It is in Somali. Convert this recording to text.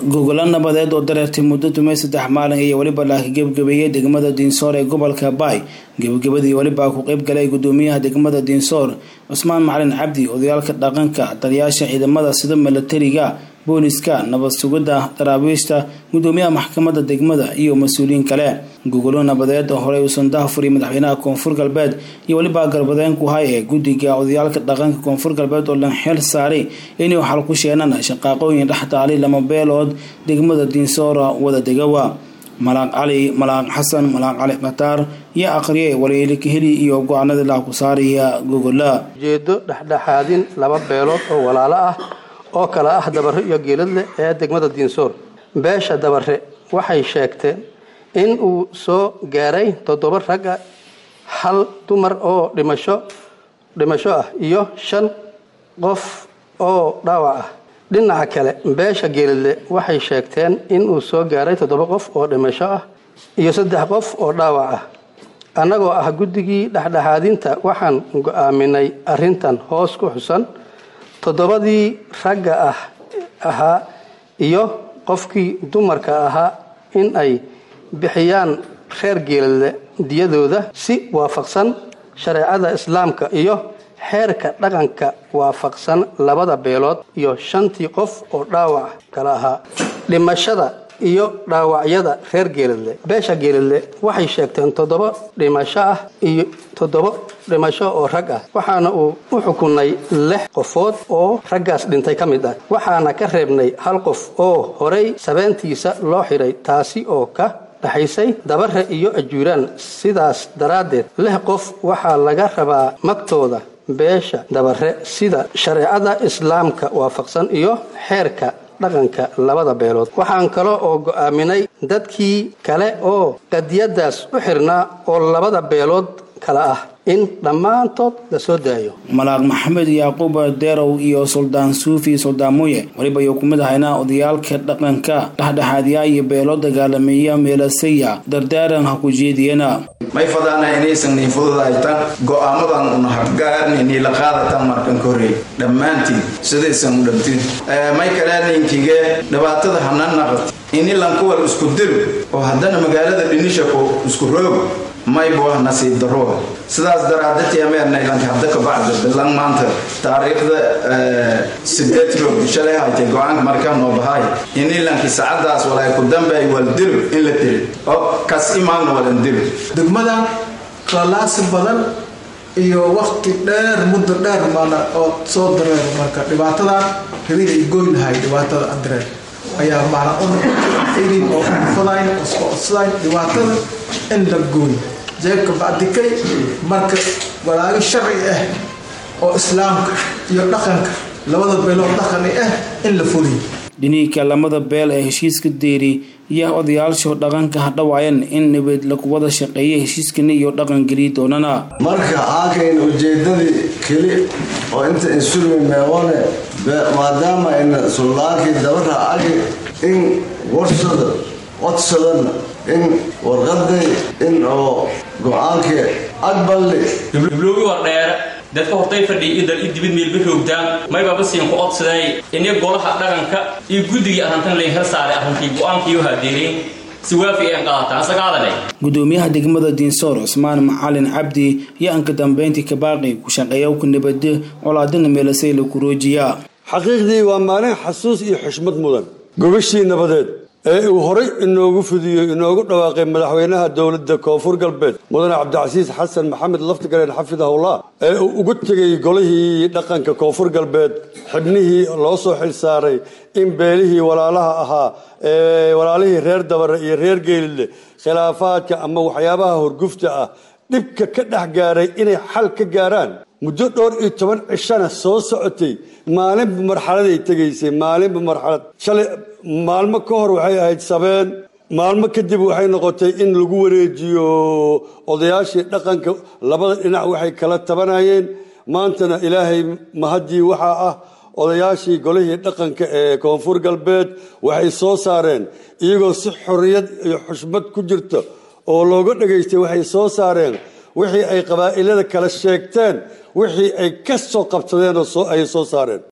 gogolo nabadeed oo dareertay muddo tumay saddex maalin iyo weliba laaka gebgabeeyey degmada diinsoor ee gobolka baay gebagabadii weliba ku qeyb galay gudoomiyaha degmada diinsoor cusmaan macalin cabdi odayaalka dhaqanka taliyaasha ciidamada sida milatariga booliska nabad sugidda daraabiishta gudoomiyaha maxkamadda degmada iyo mas-uuliyiin kale gogolo nabadeed oo horey uusan dahfuri madaxweynaha koonfur galbeed iyo weliba galbadeen ku hay ee guddiga odayaalka dhaqanka koonfur galbeed oo lan xeel saaray inuu xal ku sheenaan shaqaaqooyin dhex taalay lama beelood degmada diinsoora wada degawa malaaq cali malaaq xasan malaaq cali khataar iyo aqriye waliilkaheli iyo go-aanadii laha ku saaraya gogola ujeedo dhexdhexaadin laba beelood oo walaalo ah oo kale ah dabare iyo geeladle ee degmada diinsoor beesha dabare waxay sheegteen in uu soo gaaray toddoba ragga hal dumar oo dhimasho dhimasho ah iyo shan qof oo dhaawac ah dhinaca kale beesha geeladle waxay sheegteen in uu soo gaaray toddoba qof oo dhimasho ah iyo saddex qof oo dhaawac ah annagoo ah guddigii dhexdhexaadinta waxaan go-aaminay arrintan hoos ku xusan toddobadii ragga ah ahaa iyo qofkii dumarka ahaa in ay bixiyaan reer geeladle diyadooda si waafaqsan shareecada islaamka iyo xeerka dhaqanka waafaqsan labada beelood iyo shantii qof oo dhaawac kala ahaa dhimashada iyo dhaawacyada reer geeladle beesha geeladle waxay sheegteen toddoba dhimasho ah iyo toddoba dhimasho oo rag ah waxaana uu u xukunay lix qofood oo raggaas dhintay ka mid ah waxaana ka reebnay hal qof oo horey sabeentiisa loo xidhay taasi oo ka dhaxaysay dabare iyo ajuuraan sidaas daraaddeed lix qof waxaa laga rabaa magtooda beesha dabare sida shareecada islaamka waafaqsan iyo xeerka dhaqanka labada beelood waxaan kale oo go-aaminay dadkii kale oo qadiyadaas u xirnaa oo labada beelood kale ah in dhammaantood la soo daayo malaaq maxamed yacquub deerow iyo suldaan suufi suldaan muye weliba ayuu ku mid ahaynaa odayaalka dhaqanka dhexdhexaadyaa iyo beelo dagaalameeya meelasaya dardaaran ha ku jeediyana may fadaana inaysan nii fududaytan go-aamadan una habgaarni nii la qaadatan markan ka horreey dhammaantiin sidaysan u dhamtin may kale ninkige dhibaatada hana naqat ini lankuwal isku dilo oo haddana magaalada dhinishako isku roogo maybo ah nasiib darroa sidaas daraadatiameernaylanka hadda kabacda bilan maanta taariikhda sideed roog shalay haytay go-aanka markaa noo bahaay ini lanki sacadaas walay ku dambeay wal dilo in la tiri oo kas imaagna walan dilo degmadan qalaasi badan iyo wakti dheer muddo dheer maana oo soo dareer marka dhibaatadan rabida i goyn lahay dhibaatada andareer ayaa maana unaidin oo fadayn isku codsadayn dhibaatada in la gooy jeebka bacdikay marka walaago sharci ah oo islaamka iyo dhaqanka labada beelood dhaqani ah in la fuliyo dhiniinka lamada beel ee heshiiska deeri iyo odayaashu dhaqanka hadhawaayan in nabad lagu wada shaqeeya heshiiskani iyo dhaqan geliyi doonana marka aankayn ujeedadii keli oo inta insulmi meewane maadaama ina suldaankii dabara agi in warsada codsadana in warqaday in oo go-aankii aqballi hibloogi war dheere dadka hortay fadhiya iyo dal i dibid meelba roogtaan maybaba siin ku codsaday ini golaha dhaqanka iyo guddigii arrintan layn hel saaray arrintii go-aankiiyo haadeereen si waafi aan qaataan asagaadane gudoomiyaha degmada diinsoor cusmaan macalin cabdi iyo anka dambeyntii kabaaqi ku shaqeeya ku nabade colaadina meelasay la kuroojiya xaqiiqdii waa maalin xasuus iyo xushmad mudan gogashii nabadeed ee uu horay inoogu fidiyey inoogu dhawaaqay madaxweynaha dowladda koonfur galbeed mudane cabdicasiis xasan maxamed laftigaleen xafidahullah ee uu ugu tegay golihii dhaqanka koonfur galbeed xibnihii loo soo xil saaray in beelihii walaalaha ahaa ee walaalihii reer dabare iyo reer geelile khilaafaadka ama waxyaabaha horgufta ah dhibka ka dhex gaaray inay xal ka gaaraan muddo dhowr iyo toban cishana soo socotay maalinba marxaladay tegaysay maalinba marxalad shalay maalmo ka hor waxay ahayd sabeen maalmo kadib waxay noqotay in lagu wareejiyo odayaashii dhaqanka labada dhinac waxay kala tabanayeen maantana ilaahay mahaddii waxaa ah odayaashii golihii dhaqanka ee koonfur galbeed waxay soo saareen iyagoo si xorriyad iyo xushmad ku jirta oo looga dhegaystay waxay soo saareen wixii ay qabaa'ilada kala sheegteen wixii ay ka soo qabsadeen oo ay soo saareen